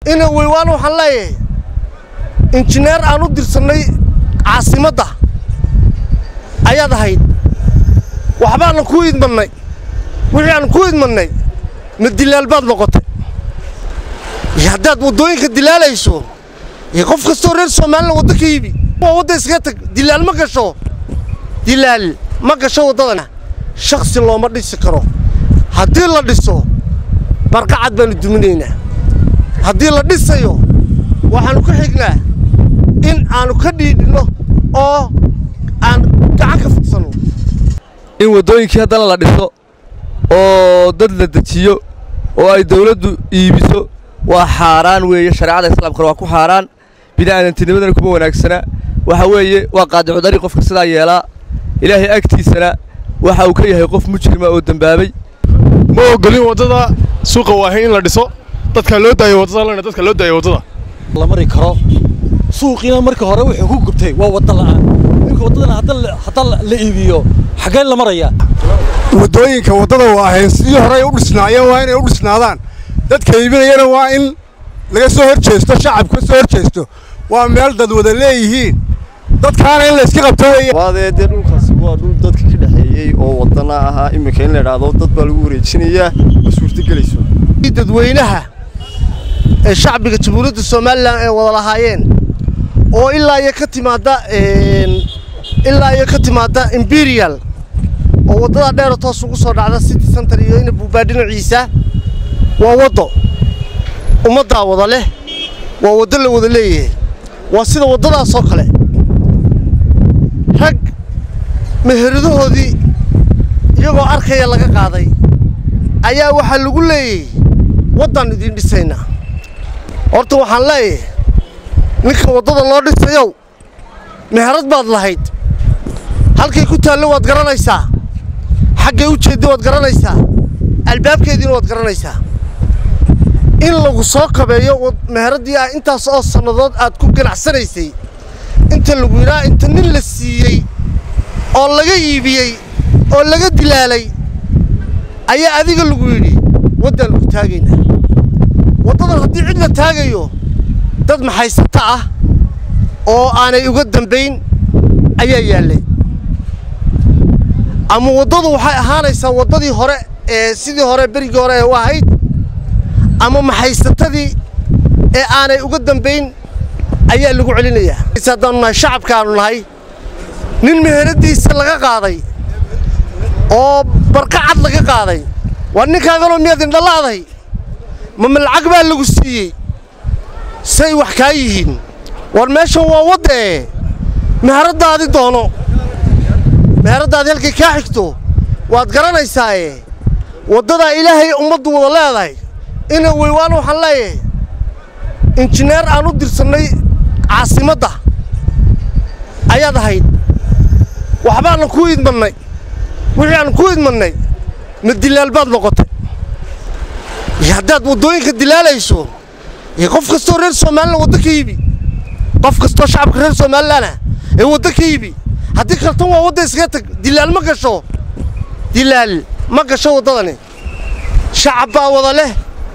ina weywaan waxaan leeyahay injineer aan u dirsannay caasimadda ayaad ahayd waxbaanna kuu idmannay wixii aan kuu idmannay ma dilaal baad noqotay iyo haddaad waddooyinka dilaalayso iyo qof kastoo reer soomaalina waddo ka iibi waa wadda iskaga tag dilaal ma gasho dilaal ma gasho waddadana shakhsi looma dhisi karo haddii la dhiso barqacad baannu duminaynaa haddii la dhisayo waxaannu ka xignaa in aannu ka dhiidhinno oo aan gacan ka fidsanno in waddooyinkii haddana la dhiso oo dad la dejiyo oo ay dawladdu iibiso waa xaaraan weeye shareecada islaamkana waa ku xaaraan bini'aadantinimadana kuma wanaagsana waxa weeye waa qaadicu dari qofka sidaa yeelaa ilaahay agtiisana waxa uu ka yahay qof mujrima oo dembaabay ma ogolin waddada suuqa waahay in la dhiso dadka loo daayo waddada lana dadka loo daayo waddada la mari karo suuqiina marka hore wuxuu ku gubtay waa wadda la'aan iminka waddadana hadda la iibiyo xaggee la marayaa waddooyinka waddada waahayn sidii horey u dhisnaayeen waa inay u dhisnaadaan dadka iibinayana waa in laga soo hor jeesto shacabka ka soo hor jeesto waa meel dad wada leeyihiin dadkaana in layska qabto weeye waadee dee dhulkaasi waa dhul dadka ka dhexeeyey oo waddana ahaa iminka in la idhaahdo dad baa lagu wareejinayaa ma suurtogelayso dadweynaha ee shacbiga jamhuuriyadda somalilan ay wada lahaayeen oo ilaa iyo ka timaadda ilaa iyo ka timaadda imperial oo waddada dheera toos ugu soo dhacda city center iyo ina buubaa dhinaciisa waa waddo ummaddaa wada leh waa waddo la wada leeyahay waa sida waddadaasoo kale rag meheradahoodii iyagoo arkaya laga qaaday ayaa waxaa lagu leeyahay waddaan idiin dhisaynaa horta waxaan leeyahay ninka waddada loo dhisayow meherad baad lahayd halkay ku taallo waad garanaysaa xaggay u jeedda waad garanaysaa albaabkeediina waad garanaysaa in lagu soo kabeeyo meheraddii ah intaas oo sannadood aad ku ganacsanaysay inta lagu yidhaha inta nin la siiyey oo laga iibiyey oo laga dilaalay ayaa adiga lagu yidhi waddaan lagu taagaynaa waddadan haddii cid la taagayo dad maxaysata ah oo aanay uga dambayn ayaa yaallay ama waddadu waxay ahaanaysaa waddadii hore ee sidii hore berigii hore ee u ahayd ama maxaysatadii ee aanay uga dambayn ayaa lagu celinayaa haddaanu nahay shacabka aanu nahay nin meheradiisa laga qaaday oo barqacad laga qaaday waa ninkaaganoo miyaad indhala'day mama lacag baa lagu siiyey say wax kaa yihiin war meeshan waa waddee meheraddaadi doono meheraddaadi halkay kaa xigto waad garanaysaaye waddadaa ilaahay ummaddu wada leedahay ina weywaan waxaan leeyahay injineer aan u dirsannay caasimadda ayaad ahayd waxbaanna kuu idmannay wixii aan kuu idmannay ma dilaal baad noqotay iyo haddaad waddooyinka dilaalayso iyo qof kastoo reer soomaalina waddo ka iibi qof kastoo shacabka reer soomaalilana ee waddo ka iibi haddii kaltan waa wadda iskaga tag dilaal ma gasho dilaal ma gasho waddadani shacab baa wada leh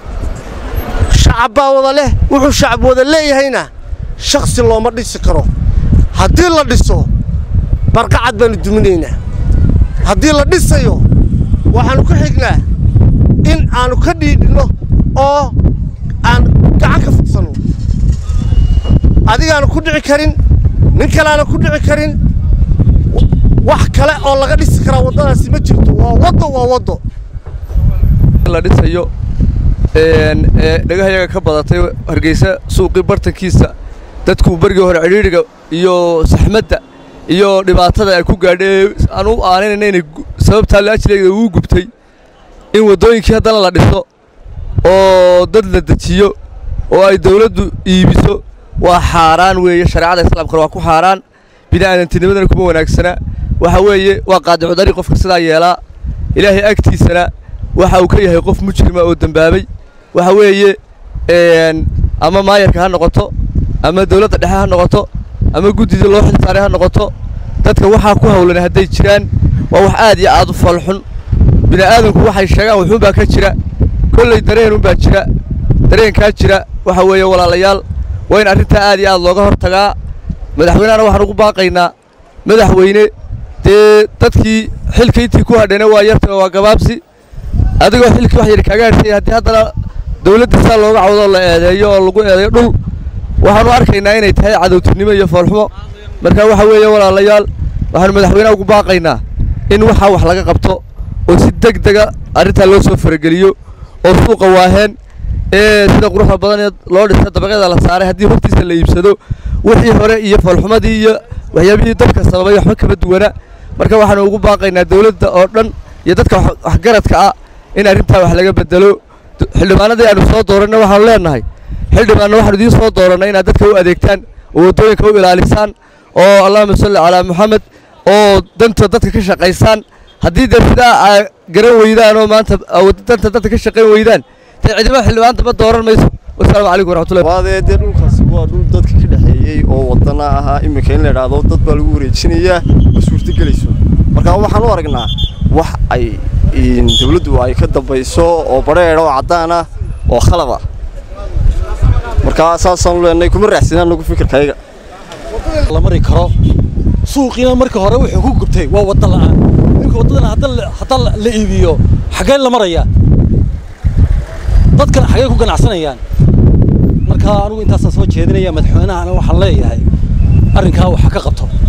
shacab baa wada leh wuxuu shacab wada leeyahayna shakhsi looma dhisi karo haddii la dhiso barqacad baannu duminaynaa haddii la dhisayo waxaannu ka xignaa in aannu ka dhiidhinno oo aan gacan ka fidsanno adigaana ku dhici karin nin kaleaana ku dhici karin wax kale oo laga dhisi karaa waddadaasi ma jirto waa waddo waa waddo la dhisayo ee dhagahayaga ka badatay hargeysa suuqii bartankiisa dadku berigii hore cidhiidhiga iyo saxmadda iyo dhibaatada ay ku gaadhay aan u aaninayna inay sababtaa laajleega uu gubtay in waddooyinkii haddana la dhiso oo dad la dejiyo oo ay dawladdu iibiso waa xaaraan weeye shareecada islaamkana waa ku xaaraan bini'aadantinimadana kuma wanaagsana waxa weeye waa qaadicu dari qofka sidaa yeelaa ilaahay agtiisana waxa uu ka yahay qof mujrima oo dembaabay waxa weeye ama maayarka ha noqoto ama dawladda dhexe ha noqoto ama guddida loo xil saaray ha noqoto dadka waxaa ku hawlan hadday jiraan waa wax aad iyo aad u falxun bini'aadanku waxay sheegaan wuxuunbaa ka jira kolley dareenunbaa jira dareenkaa jira waxa weeye walaalayaal waa in arrintaa aad iyo aad looga hor tagaa madaxweynehana waxaan ugu baaqaynaa madaxweyne dee dadkii xilka intii ku hadhayna waa yarta waa gabaabsi adigoo xilkii wax yar kaaga hadhsay haddii haddana dawladda saa looga cawdo la eedeeyo oo lagu eedeeyo dhul waxaanu arkaynaa inay tahay cadowtinimo iyo foolxumo marka waxa weeye walaalayaal waxaanu madaxweynaha ugu baaqaynaa in waxaa wax laga qabto oo si deg dega arrintaa loo soo farageliyo oo suuqa waaheen ee sida quruxda badan ee loo dhisa dabaqyada la saaray haddii hortiisa la iibsado wixii hore iyo foolxumadii iyo waxyaabihii dabka sababay waxba kama duwana marka waxaanu ugu baaqaynaa dawladda oo dhan iyo dadka waxgaradka ah in arrintaa wax laga bedelo xildhibaanadii aanu soo dooranna waxaanu leenahay xildhibaanna waxaanu idiin soo doorannay inaad dadka u adeegtaan oo waddooyinka u ilaalisaan oo allahuma salli calaa moxamed oo danta dadka ka shaqaysaan haddii dee sidaa aa garan weydaan oo maanta danta dadka ka shaqayn weydaan dee ciidamada xildhibaan daba dooran mayso wasalaamu calaykum waraxmatullahi waadee dee dhulkaasi waa dhul dadka ka dhexeeyey oo wadana ahaa iminka in la idhaahdo dad baa lagu wareejinayaa ma suurtogelayso marka waxaan u aragnaa wax ay dawladdu ay ka dambayso oo badheedh oo caddaan ah oo khalad ah marka saasaan leenahay kuma raacsanaa nagu fikirkayga la mari karo suuqiina marka hore wuxuu ku gubtay waa wadda la'aan ninka waddadana hadda la iibiyo xaggee la marayaa dadkan xaggee ku ganacsanayaan marka anigu intaasaan soo jeedinaya madaxweynahana waxaan leeyahay arrinkaa waxa ka qabto